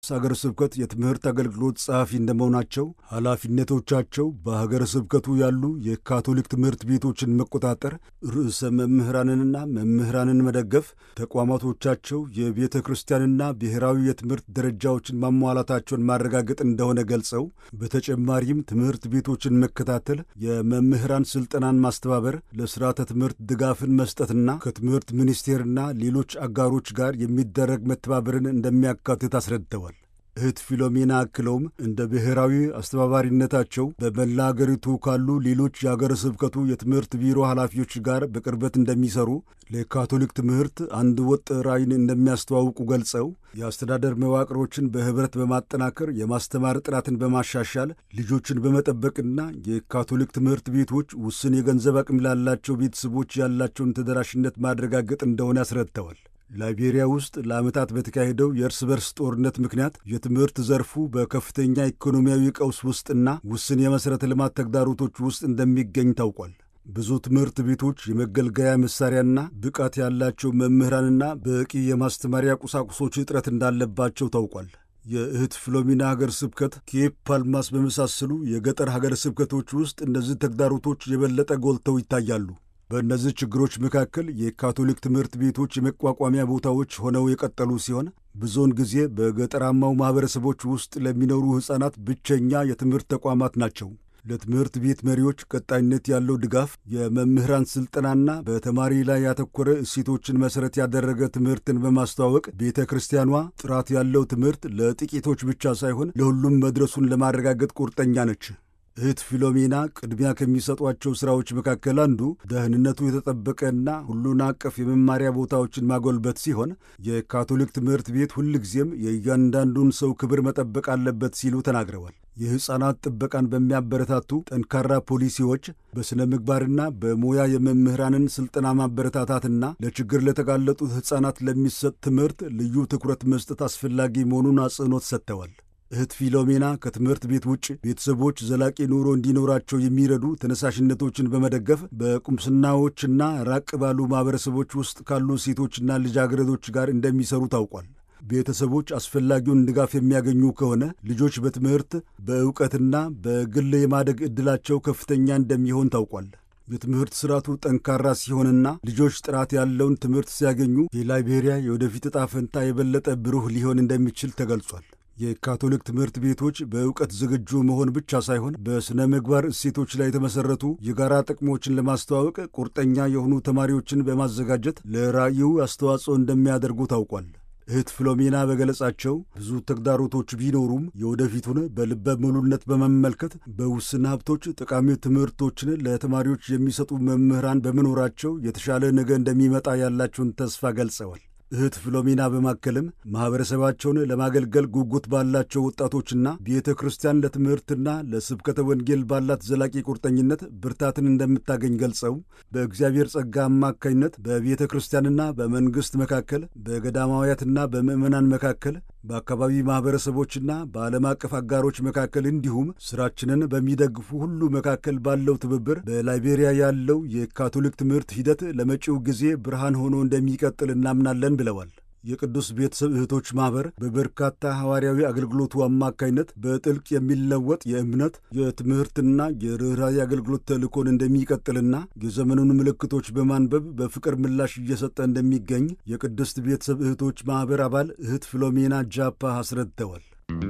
ሀገረ ስብከት የትምህርት አገልግሎት ጸሐፊ እንደመሆናቸው ኃላፊነቶቻቸው በሀገረ ስብከቱ ያሉ የካቶሊክ ትምህርት ቤቶችን መቆጣጠር፣ ርዕሰ መምህራንንና መምህራንን መደገፍ፣ ተቋማቶቻቸው የቤተ ክርስቲያንና ብሔራዊ የትምህርት ደረጃዎችን ማሟላታቸውን ማረጋገጥ እንደሆነ ገልጸው በተጨማሪም ትምህርት ቤቶችን መከታተል፣ የመምህራን ስልጠናን ማስተባበር፣ ለስርዓተ ትምህርት ድጋፍን መስጠትና ከትምህርት ሚኒስቴርና ሌሎች አጋሮች ጋር የሚደረግ መተባበርን እንደሚያካትት አስረድተዋል። እህት ፊሎሜና አክለውም እንደ ብሔራዊ አስተባባሪነታቸው በመላ አገሪቱ ካሉ ሌሎች የአገረ ስብከቱ የትምህርት ቢሮ ኃላፊዎች ጋር በቅርበት እንደሚሰሩ ለካቶሊክ ትምህርት አንድ ወጥ ራዕይን እንደሚያስተዋውቁ ገልጸው የአስተዳደር መዋቅሮችን በኅብረት በማጠናከር የማስተማር ጥራትን በማሻሻል ልጆችን በመጠበቅና የካቶሊክ ትምህርት ቤቶች ውስን የገንዘብ አቅም ላላቸው ቤተሰቦች ያላቸውን ተደራሽነት ማረጋገጥ እንደሆነ አስረድተዋል። ላይቤሪያ ውስጥ ለዓመታት በተካሄደው የእርስ በርስ ጦርነት ምክንያት የትምህርት ዘርፉ በከፍተኛ ኢኮኖሚያዊ ቀውስ ውስጥና ውስን የመሠረተ ልማት ተግዳሮቶች ውስጥ እንደሚገኝ ታውቋል። ብዙ ትምህርት ቤቶች የመገልገያ መሳሪያና ብቃት ያላቸው መምህራንና በቂ የማስተማሪያ ቁሳቁሶች እጥረት እንዳለባቸው ታውቋል። የእህት ፍሎሚና ሀገር ስብከት ኬፕ ፓልማስ በመሳሰሉ የገጠር ሀገር ስብከቶች ውስጥ እነዚህ ተግዳሮቶች የበለጠ ጎልተው ይታያሉ። በእነዚህ ችግሮች መካከል የካቶሊክ ትምህርት ቤቶች የመቋቋሚያ ቦታዎች ሆነው የቀጠሉ ሲሆን ብዙውን ጊዜ በገጠራማው ማኅበረሰቦች ውስጥ ለሚኖሩ ሕፃናት ብቸኛ የትምህርት ተቋማት ናቸው። ለትምህርት ቤት መሪዎች ቀጣይነት ያለው ድጋፍ፣ የመምህራን ሥልጠናና በተማሪ ላይ ያተኮረ እሴቶችን መሠረት ያደረገ ትምህርትን በማስተዋወቅ ቤተ ክርስቲያኗ ጥራት ያለው ትምህርት ለጥቂቶች ብቻ ሳይሆን ለሁሉም መድረሱን ለማረጋገጥ ቁርጠኛ ነች። እህት ፊሎሜና ቅድሚያ ከሚሰጧቸው ሥራዎች መካከል አንዱ ደህንነቱ የተጠበቀና ሁሉን አቀፍ የመማሪያ ቦታዎችን ማጎልበት ሲሆን የካቶሊክ ትምህርት ቤት ሁልጊዜም የእያንዳንዱን ሰው ክብር መጠበቅ አለበት ሲሉ ተናግረዋል። የሕፃናት ጥበቃን በሚያበረታቱ ጠንካራ ፖሊሲዎች፣ በሥነ ምግባርና በሙያ የመምህራንን ሥልጠና ማበረታታትና ለችግር ለተጋለጡት ሕፃናት ለሚሰጥ ትምህርት ልዩ ትኩረት መስጠት አስፈላጊ መሆኑን አጽንኦት ሰጥተዋል። እህት ፊሎሜና ከትምህርት ቤት ውጭ ቤተሰቦች ዘላቂ ኑሮ እንዲኖራቸው የሚረዱ ተነሳሽነቶችን በመደገፍ በቁምስናዎችና ራቅ ባሉ ማኅበረሰቦች ውስጥ ካሉ ሴቶችና ልጃገረዶች ጋር እንደሚሰሩ ታውቋል። ቤተሰቦች አስፈላጊውን ድጋፍ የሚያገኙ ከሆነ ልጆች በትምህርት በእውቀትና በግል የማደግ ዕድላቸው ከፍተኛ እንደሚሆን ታውቋል። የትምህርት ስርዓቱ ጠንካራ ሲሆንና ልጆች ጥራት ያለውን ትምህርት ሲያገኙ የላይቤሪያ የወደፊት ዕጣ ፈንታ የበለጠ ብሩህ ሊሆን እንደሚችል ተገልጿል። የካቶሊክ ትምህርት ቤቶች በእውቀት ዝግጁ መሆን ብቻ ሳይሆን በሥነ ምግባር እሴቶች ላይ የተመሠረቱ የጋራ ጥቅሞችን ለማስተዋወቅ ቁርጠኛ የሆኑ ተማሪዎችን በማዘጋጀት ለራዕዩ አስተዋጽኦ እንደሚያደርጉ ታውቋል። እህት ፍሎሜና በገለጻቸው ብዙ ተግዳሮቶች ቢኖሩም የወደፊቱን በልበ ሙሉነት በመመልከት በውስን ሀብቶች ጠቃሚ ትምህርቶችን ለተማሪዎች የሚሰጡ መምህራን በመኖራቸው የተሻለ ነገ እንደሚመጣ ያላቸውን ተስፋ ገልጸዋል። እህት ፍሎሜና በማከልም ማኅበረሰባቸውን ለማገልገል ጉጉት ባላቸው ወጣቶችና ቤተ ክርስቲያን ለትምህርትና ለስብከተ ወንጌል ባላት ዘላቂ ቁርጠኝነት ብርታትን እንደምታገኝ ገልጸው በእግዚአብሔር ጸጋ አማካኝነት በቤተ ክርስቲያንና በመንግሥት መካከል፣ በገዳማውያትና በምዕመናን መካከል፣ በአካባቢ ማኅበረሰቦችና በዓለም አቀፍ አጋሮች መካከል እንዲሁም ሥራችንን በሚደግፉ ሁሉ መካከል ባለው ትብብር በላይቤሪያ ያለው የካቶሊክ ትምህርት ሂደት ለመጪው ጊዜ ብርሃን ሆኖ እንደሚቀጥል እናምናለን ብለዋል። የቅዱስ ቤተሰብ እህቶች ማኅበር በበርካታ ሐዋርያዊ አገልግሎቱ አማካይነት በጥልቅ የሚለወጥ የእምነት የትምህርትና የርኅራኄ አገልግሎት ተልእኮን እንደሚቀጥልና የዘመኑን ምልክቶች በማንበብ በፍቅር ምላሽ እየሰጠ እንደሚገኝ የቅድስት ቤተሰብ እህቶች ማኅበር አባል እህት ፍሎሜና ጃፓ አስረድተዋል።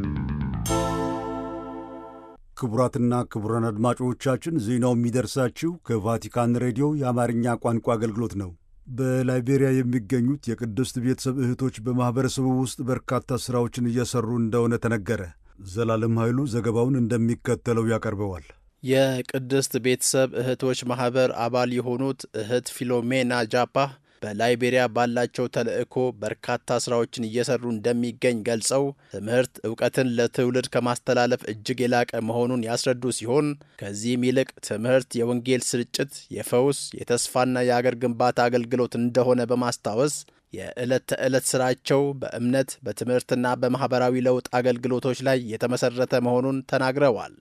ክቡራትና ክቡራን አድማጮቻችን ዜናው የሚደርሳችሁ ከቫቲካን ሬዲዮ የአማርኛ ቋንቋ አገልግሎት ነው። በላይቤሪያ የሚገኙት የቅድስት ቤተሰብ እህቶች በማኅበረሰቡ ውስጥ በርካታ ሥራዎችን እየሠሩ እንደሆነ ተነገረ። ዘላለም ኃይሉ ዘገባውን እንደሚከተለው ያቀርበዋል። የቅድስት ቤተሰብ እህቶች ማኅበር አባል የሆኑት እህት ፊሎሜና ጃፓ በላይቤሪያ ባላቸው ተልእኮ በርካታ ስራዎችን እየሰሩ እንደሚገኝ ገልጸው ትምህርት እውቀትን ለትውልድ ከማስተላለፍ እጅግ የላቀ መሆኑን ያስረዱ ሲሆን ከዚህም ይልቅ ትምህርት የወንጌል ስርጭት፣ የፈውስ፣ የተስፋና የአገር ግንባታ አገልግሎት እንደሆነ በማስታወስ የዕለት ተዕለት ስራቸው በእምነት በትምህርትና በማኅበራዊ ለውጥ አገልግሎቶች ላይ የተመሠረተ መሆኑን ተናግረዋል።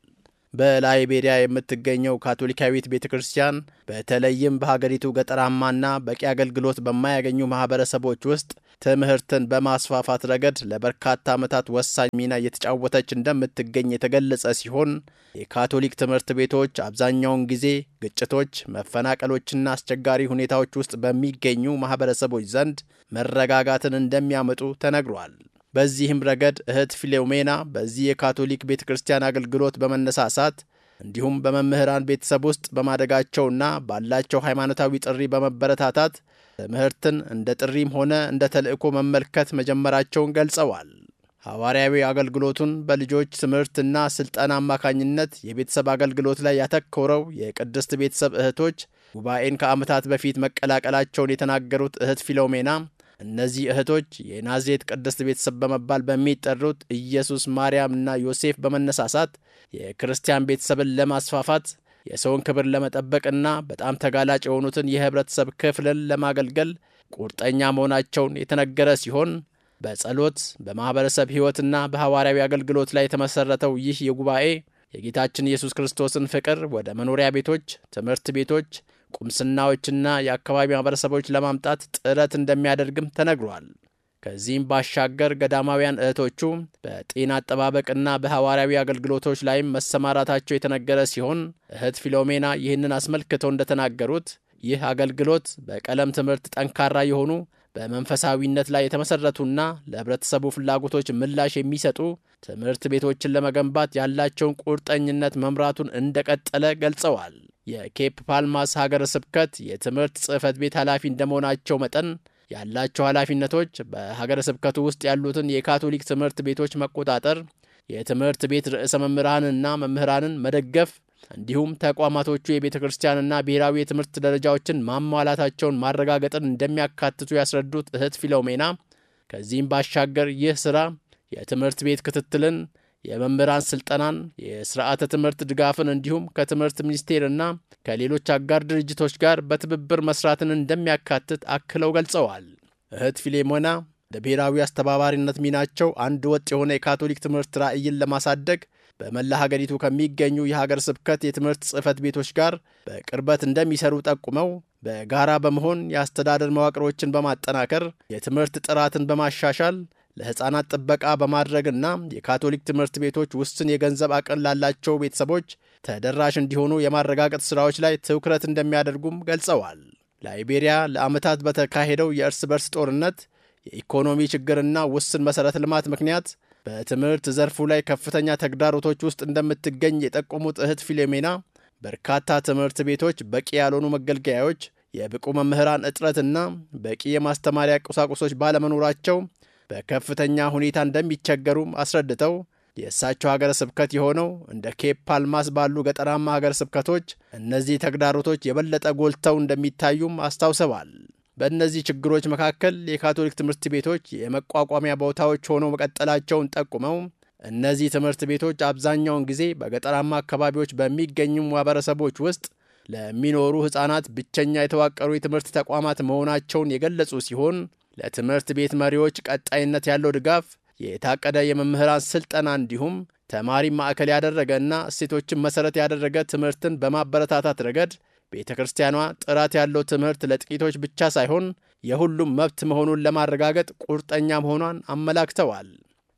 በላይቤሪያ የምትገኘው ካቶሊካዊት ቤተ ክርስቲያን በተለይም በሀገሪቱ ገጠራማና በቂ አገልግሎት በማያገኙ ማህበረሰቦች ውስጥ ትምህርትን በማስፋፋት ረገድ ለበርካታ ዓመታት ወሳኝ ሚና እየተጫወተች እንደምትገኝ የተገለጸ ሲሆን የካቶሊክ ትምህርት ቤቶች አብዛኛውን ጊዜ ግጭቶች፣ መፈናቀሎችና አስቸጋሪ ሁኔታዎች ውስጥ በሚገኙ ማህበረሰቦች ዘንድ መረጋጋትን እንደሚያመጡ ተነግሯል። በዚህም ረገድ እህት ፊሎሜና በዚህ የካቶሊክ ቤተ ክርስቲያን አገልግሎት በመነሳሳት እንዲሁም በመምህራን ቤተሰብ ውስጥ በማደጋቸውና ባላቸው ሃይማኖታዊ ጥሪ በመበረታታት ትምህርትን እንደ ጥሪም ሆነ እንደ ተልእኮ መመልከት መጀመራቸውን ገልጸዋል። ሐዋርያዊ አገልግሎቱን በልጆች ትምህርትና ስልጠና አማካኝነት የቤተሰብ አገልግሎት ላይ ያተኮረው የቅድስት ቤተሰብ እህቶች ጉባኤን ከዓመታት በፊት መቀላቀላቸውን የተናገሩት እህት ፊሎሜና እነዚህ እህቶች የናዝሬት ቅድስት ቤተሰብ በመባል በሚጠሩት ኢየሱስ፣ ማርያም እና ዮሴፍ በመነሳሳት የክርስቲያን ቤተሰብን ለማስፋፋት የሰውን ክብር ለመጠበቅና በጣም ተጋላጭ የሆኑትን የህብረተሰብ ክፍልን ለማገልገል ቁርጠኛ መሆናቸውን የተነገረ ሲሆን በጸሎት በማኅበረሰብ ሕይወትና በሐዋርያዊ አገልግሎት ላይ የተመሠረተው ይህ የጉባኤ የጌታችን ኢየሱስ ክርስቶስን ፍቅር ወደ መኖሪያ ቤቶች፣ ትምህርት ቤቶች ቁምስናዎችና የአካባቢ ማህበረሰቦች ለማምጣት ጥረት እንደሚያደርግም ተነግሯል። ከዚህም ባሻገር ገዳማውያን እህቶቹ በጤና አጠባበቅና በሐዋርያዊ አገልግሎቶች ላይም መሰማራታቸው የተነገረ ሲሆን እህት ፊሎሜና ይህንን አስመልክተው እንደተናገሩት ይህ አገልግሎት በቀለም ትምህርት ጠንካራ የሆኑ በመንፈሳዊነት ላይ የተመሠረቱና ለህብረተሰቡ ፍላጎቶች ምላሽ የሚሰጡ ትምህርት ቤቶችን ለመገንባት ያላቸውን ቁርጠኝነት መምራቱን እንደቀጠለ ገልጸዋል። የኬፕ ፓልማስ ሀገረ ስብከት የትምህርት ጽሕፈት ቤት ኃላፊ እንደመሆናቸው መጠን ያላቸው ኃላፊነቶች በሀገረ ስብከቱ ውስጥ ያሉትን የካቶሊክ ትምህርት ቤቶች መቆጣጠር፣ የትምህርት ቤት ርዕሰ መምህራንና መምህራንን መደገፍ እንዲሁም ተቋማቶቹ የቤተ ክርስቲያንና ብሔራዊ የትምህርት ደረጃዎችን ማሟላታቸውን ማረጋገጥን እንደሚያካትቱ ያስረዱት እህት ፊሎሜና ከዚህም ባሻገር ይህ ሥራ የትምህርት ቤት ክትትልን የመምህራን ስልጠናን፣ የስርዓተ ትምህርት ድጋፍን እንዲሁም ከትምህርት ሚኒስቴርና ከሌሎች አጋር ድርጅቶች ጋር በትብብር መስራትን እንደሚያካትት አክለው ገልጸዋል። እህት ፊሌሞና ለብሔራዊ አስተባባሪነት ሚናቸው አንድ ወጥ የሆነ የካቶሊክ ትምህርት ራዕይን ለማሳደግ በመላ ሀገሪቱ ከሚገኙ የሀገር ስብከት የትምህርት ጽሕፈት ቤቶች ጋር በቅርበት እንደሚሰሩ ጠቁመው በጋራ በመሆን የአስተዳደር መዋቅሮችን በማጠናከር የትምህርት ጥራትን በማሻሻል ለሕፃናት ጥበቃ በማድረግና የካቶሊክ ትምህርት ቤቶች ውስን የገንዘብ አቅም ላላቸው ቤተሰቦች ተደራሽ እንዲሆኑ የማረጋገጥ ሥራዎች ላይ ትኩረት እንደሚያደርጉም ገልጸዋል። ላይቤሪያ ለዓመታት በተካሄደው የእርስ በርስ ጦርነት፣ የኢኮኖሚ ችግርና ውስን መሠረተ ልማት ምክንያት በትምህርት ዘርፉ ላይ ከፍተኛ ተግዳሮቶች ውስጥ እንደምትገኝ የጠቆሙት እህት ፊሎሜና በርካታ ትምህርት ቤቶች በቂ ያልሆኑ መገልገያዎች፣ የብቁ መምህራን እጥረትና በቂ የማስተማሪያ ቁሳቁሶች ባለመኖራቸው በከፍተኛ ሁኔታ እንደሚቸገሩም አስረድተው የእሳቸው ሀገረ ስብከት የሆነው እንደ ኬፕ ፓልማስ ባሉ ገጠራማ ሀገረ ስብከቶች እነዚህ ተግዳሮቶች የበለጠ ጎልተው እንደሚታዩም አስታውሰዋል። በእነዚህ ችግሮች መካከል የካቶሊክ ትምህርት ቤቶች የመቋቋሚያ ቦታዎች ሆነው መቀጠላቸውን ጠቁመው እነዚህ ትምህርት ቤቶች አብዛኛውን ጊዜ በገጠራማ አካባቢዎች በሚገኙ ማህበረሰቦች ውስጥ ለሚኖሩ ሕፃናት ብቸኛ የተዋቀሩ የትምህርት ተቋማት መሆናቸውን የገለጹ ሲሆን ለትምህርት ቤት መሪዎች ቀጣይነት ያለው ድጋፍ፣ የታቀደ የመምህራን ስልጠና እንዲሁም ተማሪ ማዕከል ያደረገና እሴቶችን መሠረት ያደረገ ትምህርትን በማበረታታት ረገድ ቤተ ክርስቲያኗ ጥራት ያለው ትምህርት ለጥቂቶች ብቻ ሳይሆን የሁሉም መብት መሆኑን ለማረጋገጥ ቁርጠኛ መሆኗን አመላክተዋል።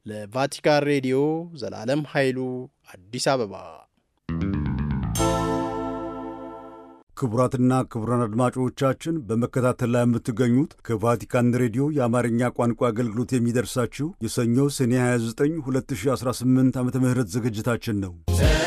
ለቫቲካን ሬዲዮ ዘላለም ኃይሉ አዲስ አበባ። ክቡራትና ክቡራን አድማጮቻችን በመከታተል ላይ የምትገኙት ከቫቲካን ሬዲዮ የአማርኛ ቋንቋ አገልግሎት የሚደርሳችሁ የሰኞ ሰኔ 29 2018 ዓ ም ዝግጅታችን ነው።